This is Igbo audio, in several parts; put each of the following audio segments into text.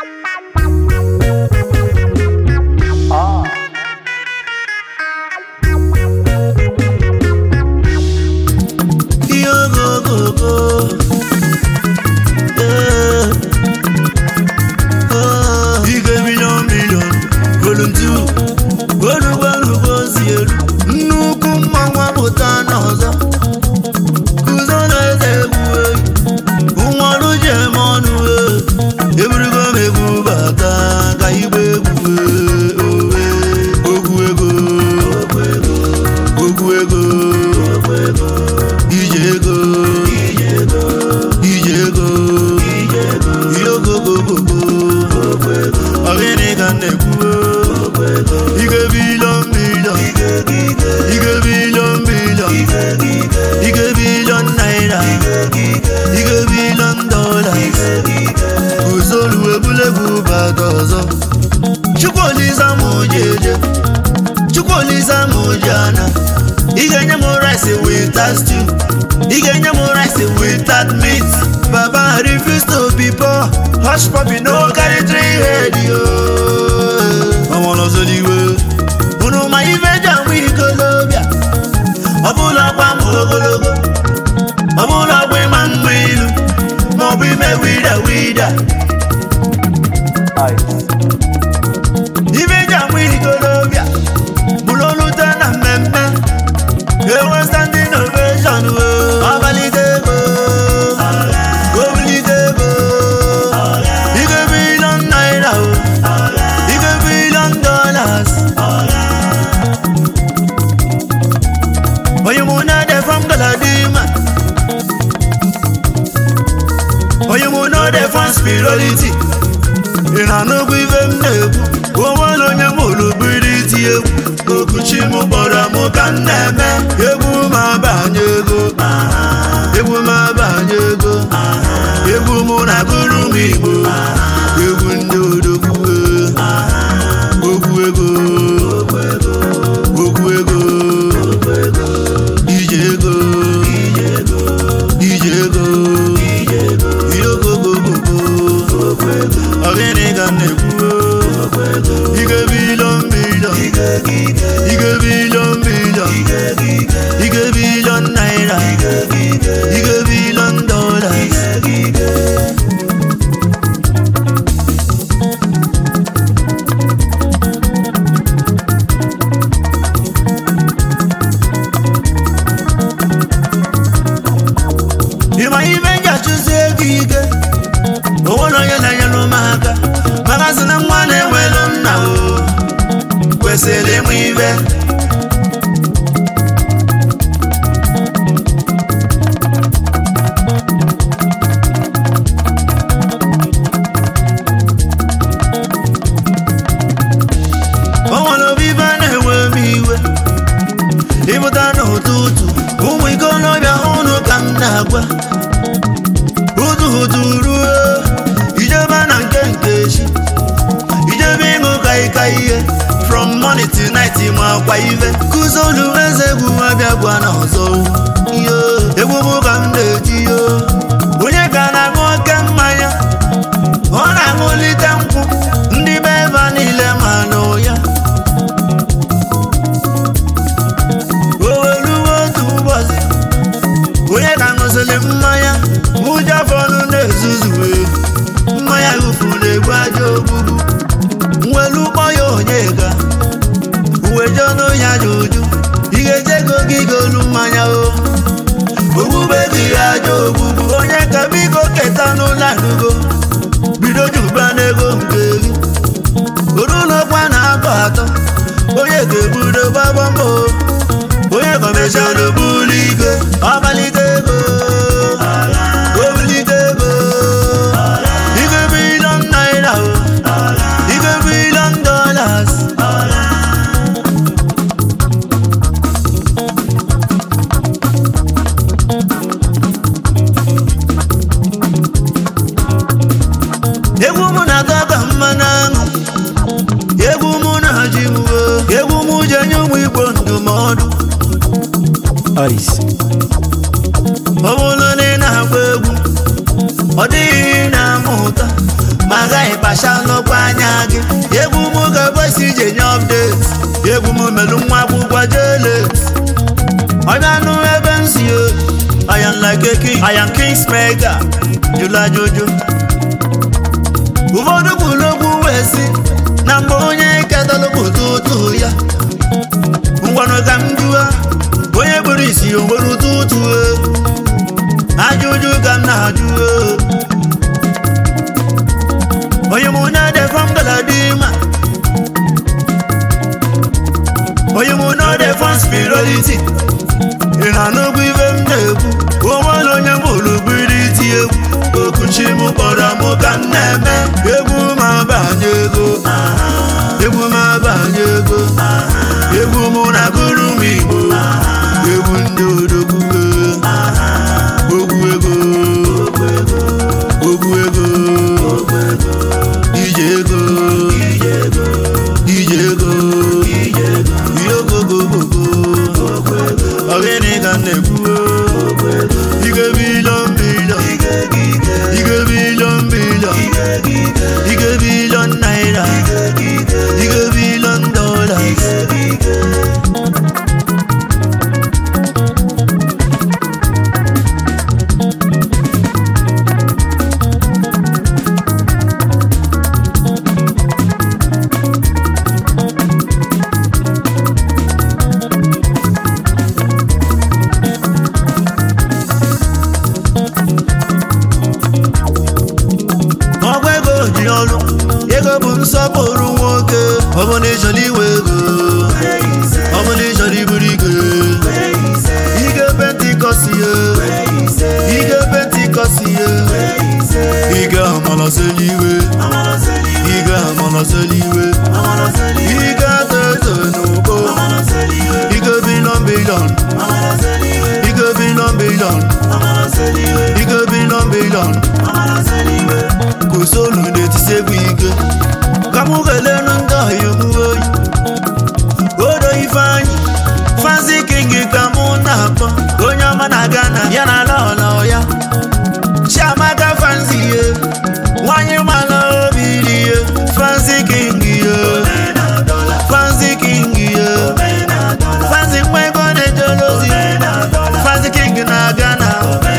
bata ọzọ chukwuolisa m ji eje chukwuolisa m ji ana ị ga-enye m rice without stew ị ga-enye m rice without meat baba refuse to be poor hush puppy no carry three head yo ọmọlọsọliwe unu ma ife ji amụ ikolobịa ọ bụla ọkwa m ogologo ọ bụla ọgba ịma mma ilu maọbụ ime wida wida ife ji amụ ikolobịa bụrụ olute na mmemme enwe standing ovation ọbalite ego obulite ego ike bilion naira o ike bilion dollars onye mụ na-ede from galadima onye mụ na-ede from spirituality ị na-anụkwu ife m na-ekwu onwere onye m hụrụ biri iti egwu okuchi m kpọrọ m ka m na-eme egwu m abanye ego egwu m abanye ego egwu m na-agụrụ m igbo egwu ndị odogwu ogwu ego ogwu ego ije ego ije ego ihe ogogogogo ọgịnị ka m na-ekwu ike bilion bilion ike bilion bilion ike bilion naira ike bilion dollars ịma ibe m ga-achụzi ego ike onwere onye na-enyere m aka maka sị na nwa na-enwelu nna o kwesịrị ịmụ ibe o nwere obi ibe a na-enwe m iwe ịpụta n'ụtụtụ ụmụ ikolobịa ụnụ ka m na-agwa hutu hutu ruo ijebe na nke nke echi ijebe ịṅụ kaịka ihe from morning to night ma akwa ife kụzolu eze egwu abịa gwa na ọzọ yo egwu mụ ka m na-eti yo onye ka na-aṅụ oke mmanya ọ na-aṅụlite nkwụ ndị be ebe niile ma nụ ya o weruwe otu ụbọchị onye ka ṅụsịrị mmanya ụjọ afọ ọnụ na-ezuzuwe mmanya gụfu na-egbu aja ogbugbu nwelu ụkpọ ya onye ga uwe je ọnụ ya ji uju ị ga-eje ego gị golu mmanya o ogbugbe dị ya aja ogbugbu onye ka biko keta n'ụlọ anụgo bido juba n'ego nke gị orulokwa na akọ atọ onye ga-ebudo gbagba mbọ onye kọmeshọn bụrụ ike ọbalite ego obulite ego ike bilion naira o ike bilion dollars egwu mụ na-atọ ka mmanụ aṅụ egwu mụ na ji m egwu mụ ji enye ụmụ igbo ndụmọdụ Ice. ọ bụrụ na ị na-agba egwu ọ dịghị ihe ị na-amụta ma agaghị kpacha n'ọkwa anya gị egwu m ga-ekwesị ije nye update egwu m melụ nwa akwụkwọ jelet onye anụ ebe m si o I am like a king, I am king's mega jụla jụjụ ụfọdụ kwuru okwu wee sị na mgbe onye kedalụpụta ụtụ ya ngwanụ ka m jụọ onye kpụrụ isi o nwere ụtụ ụtụ ajụjụ ka m na-ajụ onye mụ na defọm galadima onye mụ na defọm spirituality ị na n'ugwu ibe m na-ekwu onwere onye mụrụ biri iti egwu okuchi m kpọrọ m ka m na-eme egwu m abanye ego egwu m abanye ego egwu m na-agụrụ m igbo egwu ndị odogwu ogwu ego ogwu ego ije ego ije ego ihe ogogogogo ogene ka m na-ekwu ige bilion bilion ige bilion bilion ige bilion naira ige bilion dollars ọgwa ego ji ọrụ ego bụ nsọpụrụ nwoke ọ bụ na ịchọrọ iwe ego ọ bụ na ịchọrọ iburu ike ige pentikọsi ya ige pentikọsi ya ige amalọseli iwe ige amalọseli iwe ige atọ eto n'ugbo ige bilọn bilọn ige bilọn bilọn ige bilọn bilọn kò sóòlù n'etí segwu ike ka mụ kelenu ndị ọhịa omume oyi odo ifeanyị fansi kingi ka mụ na-akpọ onye ọma na Ghana ya na lọlọ ya chiamaka fansi ye nwanyị mala obi dị ye fansi kingi ye fansi kingi ye fansi mmekọ na-ejolozi fansi kingi na Ghana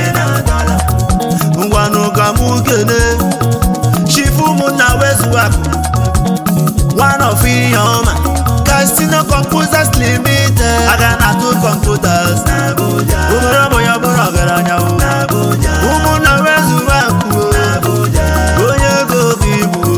ngwanụ ka mụ kene chifu ụmụnna wezuwapụ one of ihe ọma Casino Computers Limited aga na atụ computers ụmụrụ ụmụ ya bụrụ ọgaranya o ụmụnna wezuwapụ onye ego bụ ibu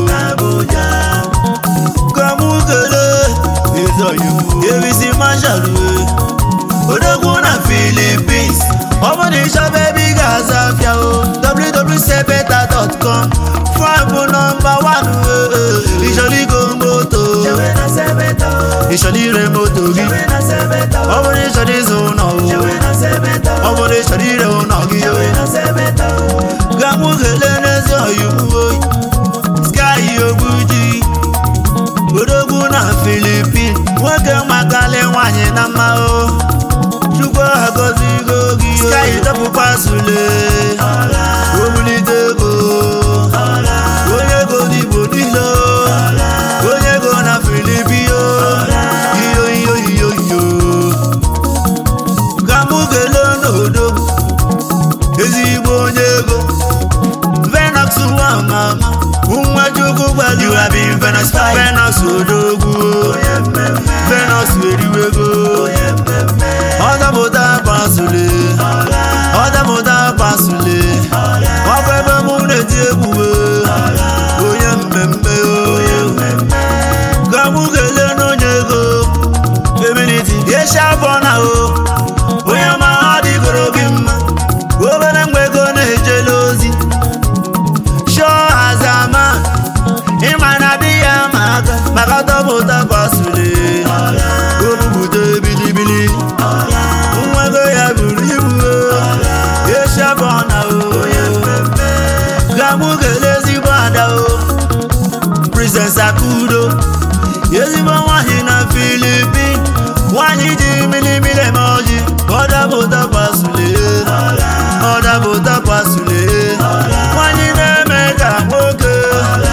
ka mụ kele ebisi marshal odogwu na Philippines ọ bụ na ịchọba ebe ị ga-aza afịa o www.sebeta.com fabụ nọmba 1 ịchọrọ igo moto ịchọrọ ire moto gị ọ bụrụ ịchọrọ ịzụ ụlọ ọ bụrụ ịchọrọ ire ụlọ gị ga mụ kelee n'ezi oyibo sky ogbuji odogwu na Philippines nwoke makali nwanyị na mma o chukwu agọzigo gị sky dọpụkwa sule obulite ego onye ego n'igbo niile onye ego na filipino iyo iyo iyo iyo ka mụ kelee n'odo ezigbo onye ego Venax nwa mama nwa chukwu gbali you have been Venax five Venax odogwu Venax eriwego ọdọpụta pasule ọdọpụta pasule ọkụ ebe mụ na-eti egwuwe onye mmemme ka mụ kelee n'onye ego eminiti eshi afọ na o onye ma ọ dịgoro gị mma obere mgbe ego na-ejele ozi shọ azama ịma na di ya ma aka maka dọpụta pasule obupụta bilibili nwa ego ya buru ibu eshi afọ na o ka mụ kelee ezigbo ada o Princess Akudo ezigbo nwanyị na Filipin nwanyị ji milimili eme ọjị ọdapụta pasule ọdapụta pasule nwanyị na-eme ka nwoke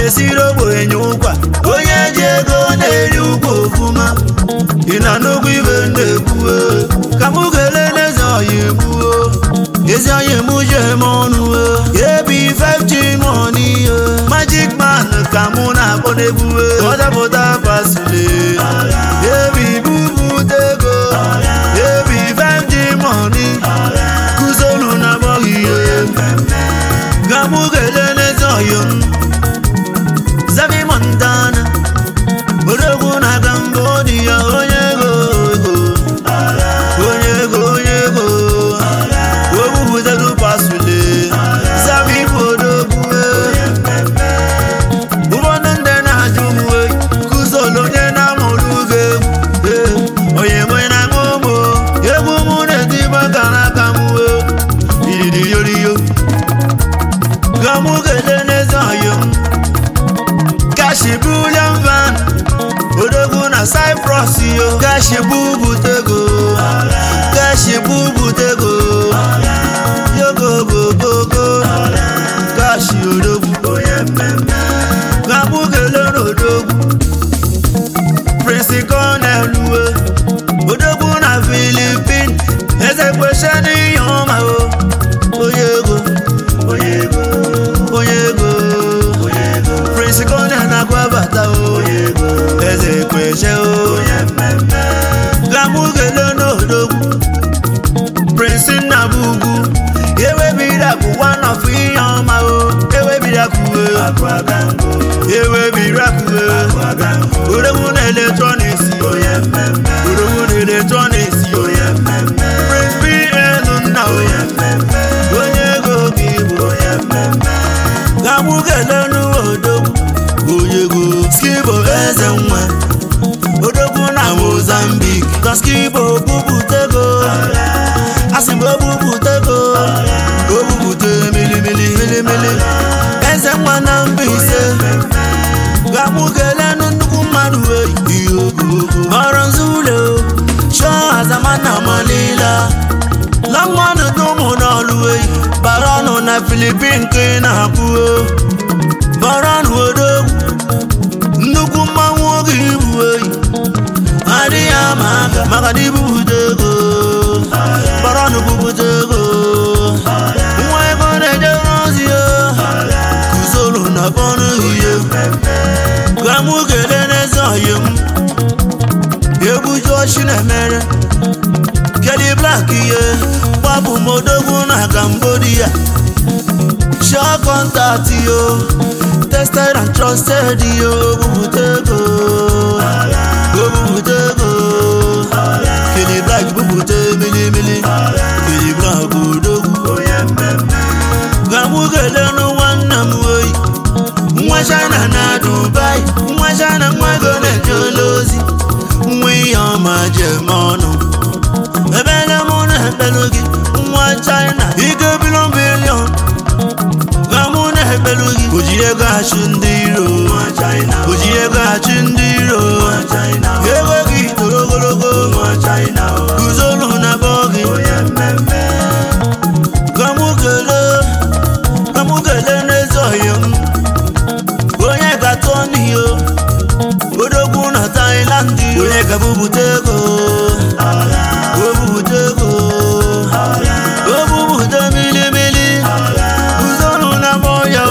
na-esiri ogbenye ụkwa onye ji ego na-eri ụkwa ofuma ị na n'ugwu ibe na-ekwuo ka mụ kelee n'eze ọya egbuo ezi onye mụ ji eme ọnụ ebi 5g money magic man ka mụ na-akpọ n'egbuwe ọdapụta pasule ebi bubute ego ebi 5g money kụzolu na bọghị ihe ka mụ kelee n'eze ọya m Zavi Montana odogwu na Cambodia onye ego ego onye ego onye ego ogbubutelu pasule Zavi bụ odogwu ụfọdụ ndị na-ajụ m wee kụzolu onye na-amụrụ gị egwu onye mwe na ṅụmụ egwu mụ na-etiba ka n'aka m wee iriri yoriyo ga mụ kelee n'eze ọyọ m Gashi Bullion Van Odogwu na Cyprus yo Gashi bubutego Gashi bubutego Yogo go go go Gashi Odogwu Gabu kele n'Odogwu Prince Cornel uwe Odogwu na Philippines Eze kweshe n'ihe ọma o Onye ego Onye ego Onye ego Prince Cornel na-akwabata o eze kweshe o gamugele n'odogwu Prince Nnabugwu ewebiraku one of ihe ọma o ewebiraku ewebiraku odogwu na eletrọniks odogwu na eletrọniks Prince BN nna o onye ego gị bụ gamugele n'odogwu oyego skibo eze nwa odogwu na mozambik ka skibo bubutego asị m obubutego obubute milimili milimili eze nwa na Mbaise gamugele nnukwu mmadụ eyi ihe ogogo ọrụ nzulo chọọ azamana malila lọmọnụ n'ụmụ n'ọlụ eyi bara ọnụ na filipin ka ị na-abụ bara ọnụ odogwu nnukwu mmanwụ oge ibu eyi adịghị ama aka maka na ibubute ego bara ọnụ bubute ego nwa ego na-ejere ozi ya kuzolu na bọnụ ihe ka mụ kelee n'eze ọyị m egbuju ochi na-emere Kelly Black ihe gbapụ m odogwu na Cambodia Sure contact yo Tested and trusted yo Bubute ego Bubute ego Kelly Black bubute mili mili Kelly Black odogwu Gamụ kelee nụ nwanne m oyi Nwa China na Dubai Nwa China nwa ego na-eje ozi Nwa ihe ọma jem ọnụ ebele mụ na-ekpelu gị nwa china ike bilion bilion ga mụ na-ekpelu gị oji ego achụ ndị iro oji ego achụ ndị iro ego gị toro ogologo guzolu na bọ gị ka mụ kelee ka mụ kelee n'eze ọhịa m onye ga-atọ n'iyo odogwu na Thailand onye ga-bubute ego obubute ego obubute milimili uzolu na moya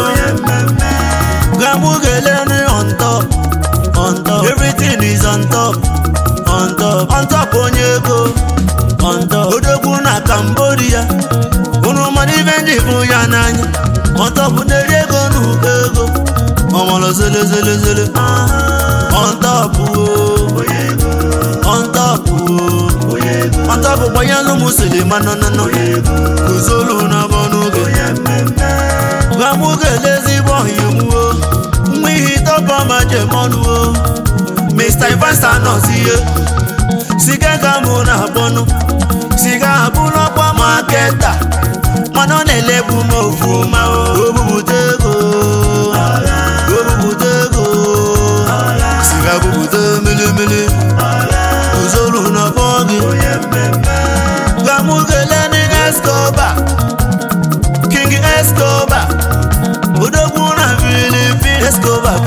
gamugele on top on top everything is on top on top on top onye ego on top odogwu na Cambodia unu mmadụ ibe ndị bụ ya n'anya on top na-eri ego n'ụkọ ego ọmọlọ zele zele zele on top o on top o on top gbanyelụ m silima nọnọnọ kuzolu na bọnụge gwa mụ ga-ele ezigbo ọhịmwo nwa ihe tọpọ ma jemọnụo Mr. Ivasta nọzi ihe siga ka mụ na-akpọnụ siga abụrụkwa maketa mana ọ na-elebu m ofuma o bubute ego o bubute ego siga bubute milimili uzolu na bọ gị ka mụ kelee ndị Escobar King Escobar odogwu na Philippines Escobar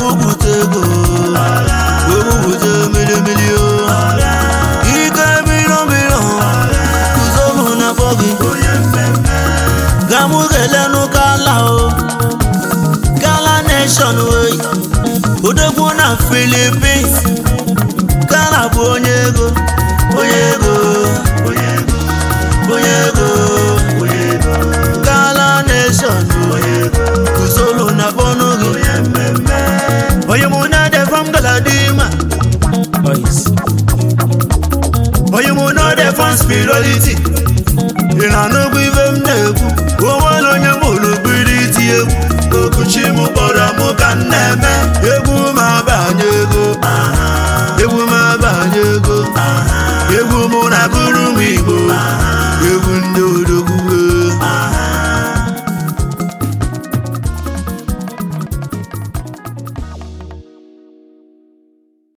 ka mụ kelenụ kala o kala nation wey odogwu na Philippines kala bụ onye ego onye ego onye ego onye ego onye ego kala nation onye ego usoro na bọnụ gị onye mmemme onye mụ na-ede fam galadima Ice. onye mụ na-ede fam spirituality ị na-anụgwu ibe m na-ekwu onwere onye mụrụ biri iti egwu okuchi m kpọrọ m ka m na-eme egwu m abanye ego egwu m abanye ego egwu mụ na gụrụ m igbo egwu ndị odogwu